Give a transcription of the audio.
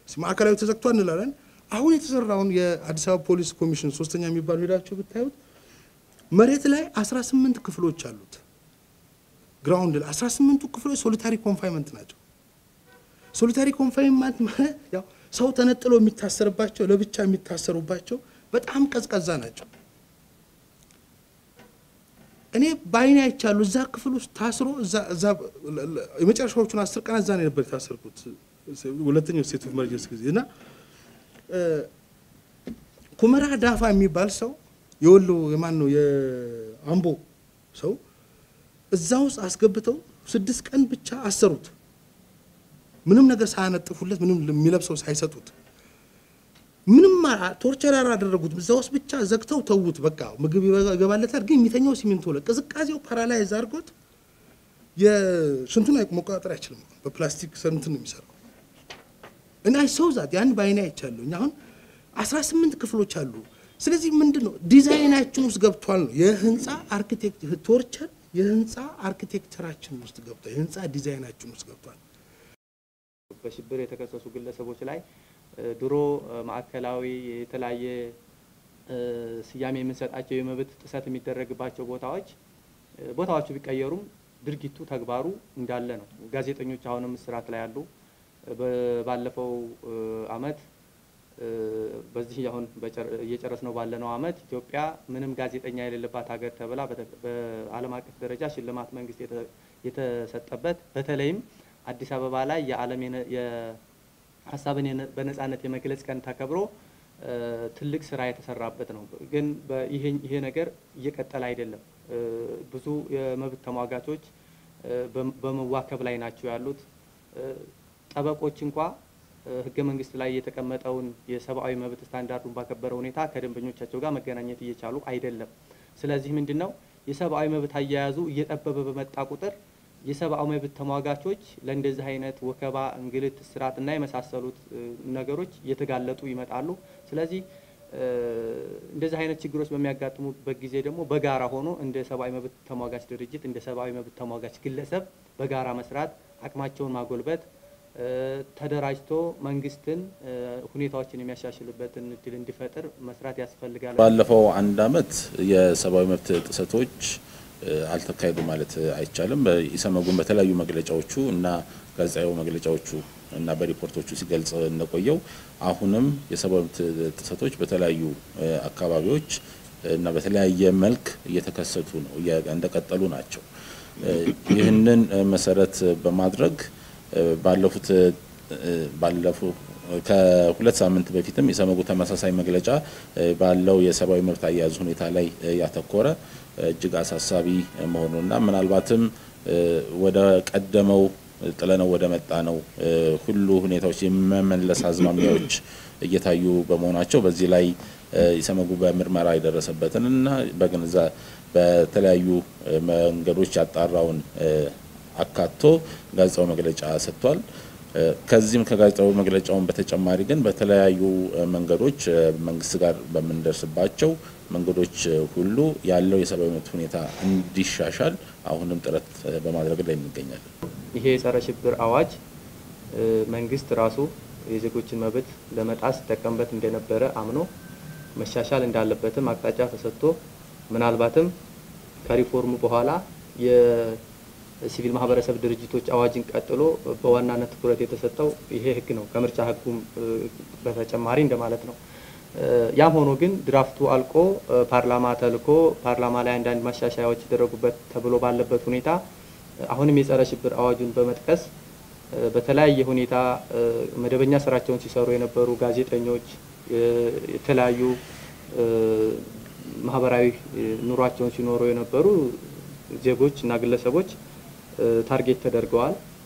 ማዕከላዊ ተዘግቷል እንላለን። አሁን የተሰራውን የአዲስ አበባ ፖሊስ ኮሚሽን ሶስተኛ የሚባሉ ሄዳቸው ብታዩት መሬት ላይ 18 ክፍሎች አሉት። ግራውንድ ላይ 18ቱ ክፍሎች ሶሊታሪ ኮንፋይንመንት ናቸው። ሶሊታሪ ኮንፋይንመንት ማለት ያው ሰው ተነጥሎ የሚታሰርባቸው ለብቻ የሚታሰሩባቸው በጣም ቀዝቀዛ ናቸው። እኔ በአይኔ አይቻሉ እዛ ክፍል ውስጥ ታስሮ እዛ እዛ የመጨረሻዎቹን አስር ቀን እዛ ነው ነበር የታሰርኩት ሁለተኛው ስቴት ኦፍ ኢመርጀንሲ ጊዜ እና ኩመራ ዳፋ የሚባል ሰው የወሎ የማን ነው የአምቦ ሰው እዛ ውስጥ አስገብተው ስድስት ቀን ብቻ አሰሩት። ምንም ነገር ሳያነጥፉለት ምንም የሚለብሰው ሳይሰጡት ምንም ቶርቸር አላደረጉት። እዛ ውስጥ ብቻ ዘግተው ተዉት። በቃ ምግብ ይገባለታል፣ ግን የሚተኛው ሲሚንቶ ላይ ቅዝቃዜው ፓራላይዝ አድርጎት የሽንቱን መቆጣጠር አይችልም። በፕላስቲክ እንትን ነው የሚሰራው እና ሰው ዛት ያን በአይኔ አይቻለሁ። አሁን አስራ ስምንት ክፍሎች አሉ። ስለዚህ ምንድን ነው ዲዛይናችን ውስጥ ገብቷል ነው የህንፃ አርኪቴክት ቶርቸር የህንፃ አርኪቴክቸራችን ውስጥ ገብቷል። የህንፃ ዲዛይናችን ውስጥ ገብቷል። በሽብር የተከሰሱ ግለሰቦች ላይ ድሮ ማዕከላዊ የተለያየ ስያሜ የምንሰጣቸው የመብት ጥሰት የሚደረግባቸው ቦታዎች ቦታዎቹ ቢቀየሩም ድርጊቱ ተግባሩ እንዳለ ነው። ጋዜጠኞች አሁንም እስራት ላይ ያሉ። ባለፈው አመት በዚህ አሁን እየጨረስ ነው ባለነው አመት ኢትዮጵያ ምንም ጋዜጠኛ የሌለባት ሀገር ተብላ በዓለም አቀፍ ደረጃ ሽልማት መንግስት የተሰጠበት በተለይም አዲስ አበባ ላይ የዓለም ሀሳብን በነጻነት የመግለጽ ቀን ተከብሮ ትልቅ ስራ የተሰራበት ነው። ግን ይሄ ነገር እየቀጠለ አይደለም። ብዙ የመብት ተሟጋቾች በመዋከብ ላይ ናቸው ያሉት። ጠበቆች እንኳ ህገ መንግስት ላይ የተቀመጠውን የሰብአዊ መብት ስታንዳርዱን ባከበረ ሁኔታ ከደንበኞቻቸው ጋር መገናኘት እየቻሉ አይደለም። ስለዚህ ምንድን ነው የሰብአዊ መብት አያያዙ እየጠበበ በመጣ ቁጥር የሰብአዊ መብት ተሟጋቾች ለእንደዚህ አይነት ወከባ፣ እንግልት፣ እስራት እና የመሳሰሉት ነገሮች እየተጋለጡ ይመጣሉ። ስለዚህ እንደዚህ አይነት ችግሮች በሚያጋጥሙበት ጊዜ ደግሞ በጋራ ሆኖ እንደ ሰብአዊ መብት ተሟጋች ድርጅት እንደ ሰብአዊ መብት ተሟጋች ግለሰብ በጋራ መስራት፣ አቅማቸውን ማጎልበት፣ ተደራጅቶ መንግስትን ሁኔታዎችን የሚያሻሽልበትን እድል እንዲፈጥር መስራት ያስፈልጋል። ባለፈው አንድ አመት የሰብአዊ መብት ጥሰቶች አልተካሄዱ ማለት አይቻልም። ኢሰመጉን በተለያዩ መግለጫዎቹ እና ጋዜጣዊ መግለጫዎቹ እና በሪፖርቶቹ ሲገልጽ እንደቆየው አሁንም የሰብአዊ መብት ጥሰቶች በተለያዩ አካባቢዎች እና በተለያየ መልክ እየተከሰቱ ነው፣ እንደቀጠሉ ናቸው። ይህንን መሰረት በማድረግ ባለፉት ባለፉ ከሁለት ሳምንት በፊትም የሰመጉ ተመሳሳይ መግለጫ ባለው የሰብአዊ መብት አያያዝ ሁኔታ ላይ ያተኮረ እጅግ አሳሳቢ መሆኑና ምናልባትም ወደ ቀደመው ጥለነው ወደ መጣ ነው ሁሉ ሁኔታዎች የመመለስ አዝማሚያዎች እየታዩ በመሆናቸው በዚህ ላይ ኢሰመጉ በምርመራ የደረሰበትን እና በግንዛ በተለያዩ መንገዶች ያጣራውን አካቶ ጋዜጣዊ መግለጫ ሰጥቷል። ከዚህም ከጋዜጣዊ መግለጫውን በተጨማሪ ግን በተለያዩ መንገዶች መንግስት ጋር በምንደርስባቸው መንገዶች ሁሉ ያለው የሰብአዊ መብት ሁኔታ እንዲሻሻል አሁንም ጥረት በማድረግ ላይ እንገኛለን። ይሄ የጸረ ሽብር አዋጅ መንግስት ራሱ የዜጎችን መብት ለመጣስ ሲጠቀምበት እንደነበረ አምኖ መሻሻል እንዳለበትም አቅጣጫ ተሰጥቶ ምናልባትም ከሪፎርሙ በኋላ የሲቪል ማህበረሰብ ድርጅቶች አዋጅን ቀጥሎ በዋናነት ትኩረት የተሰጠው ይሄ ህግ ነው፣ ከምርጫ ህጉም በተጨማሪ እንደማለት ነው። ያም ሆኖ ግን ድራፍቱ አልቆ ፓርላማ ተልኮ ፓርላማ ላይ አንዳንድ ማሻሻያዎች የተደረጉበት ተብሎ ባለበት ሁኔታ አሁንም የጸረ ሽብር አዋጁን በመጥቀስ በተለያየ ሁኔታ መደበኛ ስራቸውን ሲሰሩ የነበሩ ጋዜጠኞች፣ የተለያዩ ማህበራዊ ኑሯቸውን ሲኖሩ የነበሩ ዜጎች እና ግለሰቦች ታርጌት ተደርገዋል።